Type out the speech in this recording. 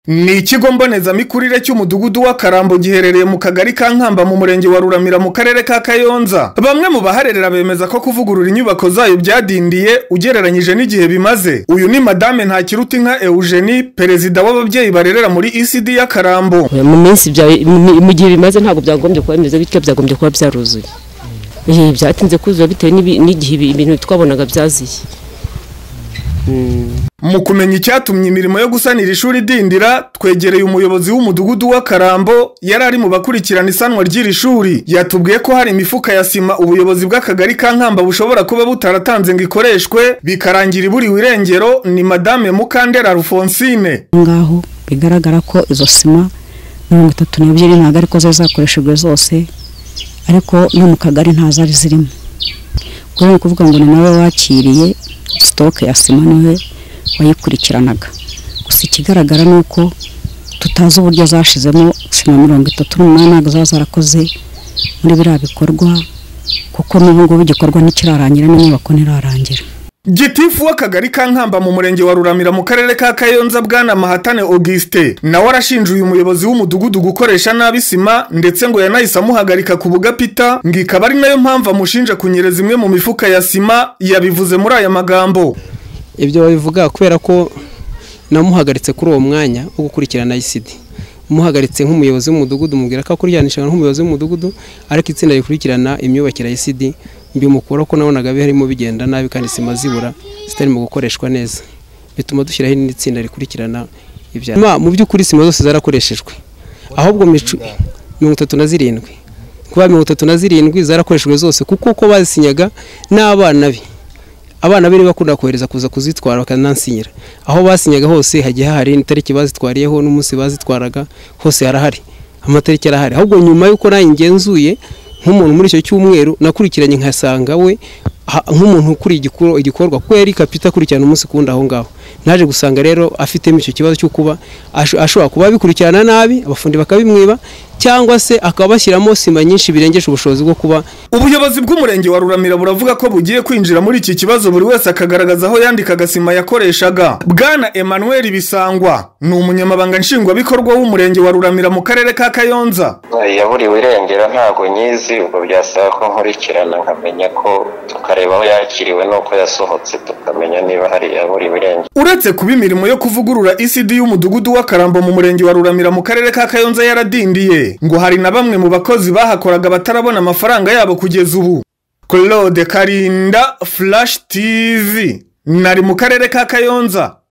Ni ikigo mbonezamikurire cy'umudugudu wa Karambo giherereye mu kagari ka Nkamba mu murenge wa Ruramira mu karere ka Kayonza. Bamwe mu baharerera bemeza ko kuvugurura inyubako zayo byadindiye ugereranyije n'igihe bimaze. Uyu ni Madame Ntakirutinka Eugenie, perezida w'ababyeyi barerera muri ECD ya Karambo. mu minsi bya- mu- mu gihe bimaze ntabwo byagombye kuba bimeze bityo byagombye kuba byaruzuye Eh, byatinze kuzura bitewe n'ibi- n'igihe ibi- ibintu twabonaga byaziye Mu kumenya icyatumye imirimo yo gusanira ishuri idindira, twegereye umuyobozi w'umudugudu wa Karambo yari ari mu bakurikirana isanwa ry'iri shuri. Yatubwiye ko hari imifuka ya sima ubuyobozi bw'akagari ka Nkamba bushobora kuba butaratanze ngo ikoreshwe, bikarangira iburiwe irengero ni Madame Mukandera Alphonsine. ngaho bigaragara ko izo sima mirongo itatu n'ebyiri ntabwo ariko zari zakoreshejwe zose ariko no mu kagari nta zari zirimo kubera ni ukuvuga ngo ni nawe wakiriye sitoke ya sima niwe wayikurikiranaga gusa ikigaragara ni uko tutazi uburyo zashizemo sima mirongo itatu n'umunani ntabwo zaba zarakoze muri biriya bikorwa kuko n'ubu ngubu igikorwa ntikirarangira n'inyubako ntirarangira Gitifu w'akagari ka Nkamba mu murenge wa Ruramira mu karere ka Kayonza bwana Mahatane Auguste nawe arashinja uyu muyobozi w'umudugudu gukoresha nabi sima ndetse ngo yanahise amuhagarika ku bugapita ngo ikaba ari nayo mpamvu amushinja kunyereza imwe mu mifuka ya sima yabivuze muri aya magambo ibyo babivuga kubera ko namuhagaritse kuri uwo mwanya wo gukurikirana ICD umuhagaritse nk'umuyobozi w'umudugudu mubwira ko akurikiranishwa nk'umuyobozi w'umudugudu ariko itsinda rikurikirana imyubakire ya ICD mbimukura ko nabonaga harimo bigenda nabi kandi sima zibura zitarimo gukoreshwa neza bituma dushyiraho irindi tsinda rikurikirana ibya Ma, mu by'ukuri sima zose zarakoreshejwe ahubwo micu- mirongo itatu na zirindwi kuba mirongo itatu na zirindwi zarakoreshejwe zose kuko uko bazisinyaga n'abana be abana be bakunda kohereza kuza kuzitwara bakanansinyira aho basinyaga hose hagiye hahari n'itariki bazitwariyeho n'umunsi bazitwaraga hose harahari amatariki arahari ahubwo nyuma y'uko nayo ngenzuye nk'umuntu muri icyo cyumweru nakurikiranye nkasanga we ha- nk'umuntu ukuriye igikoro- igikorwa kuko yari kapita akurikirana umunsi kuwundi aho ngaho naje gusanga rero afitemo icyo kibazo cyo kuba asho- ashobora kuba abikurikirana nabi abafundi bakabimwiba cyangwa se akaba bashyiramo sima nyinshi birengeje ubushobozi bwo kuba Ubuyobozi bw'umurenge wa Ruramira buravuga ko bugiye kwinjira muri iki kibazo buri wese akagaragaza aho yandikaga sima yakoreshaga. Bwana Emmanuel Bisangwa ni umunyamabanga nshingwabikorwa w'umurenge wa Ruramira mu karere ka Kayonza. yaburiwe irengera ntabwo nyizi ubwo byasaba ko nkurikirana nkamenya ko tukareba aho yakiriwe n'uko yasohotse tukamenya niba hari yaburiwe irengero Uretse kuba imirimo yo kuvugurura ECD y'umudugudu wa Karambo mu murenge wa Ruramira mu karere ka Kayonza yaradindiye, ngo hari na bamwe mu bakozi bahakoraga batarabona amafaranga yabo kugeza ubu. Claude Karinda, Flash TV, nari mu karere ka Kayonza.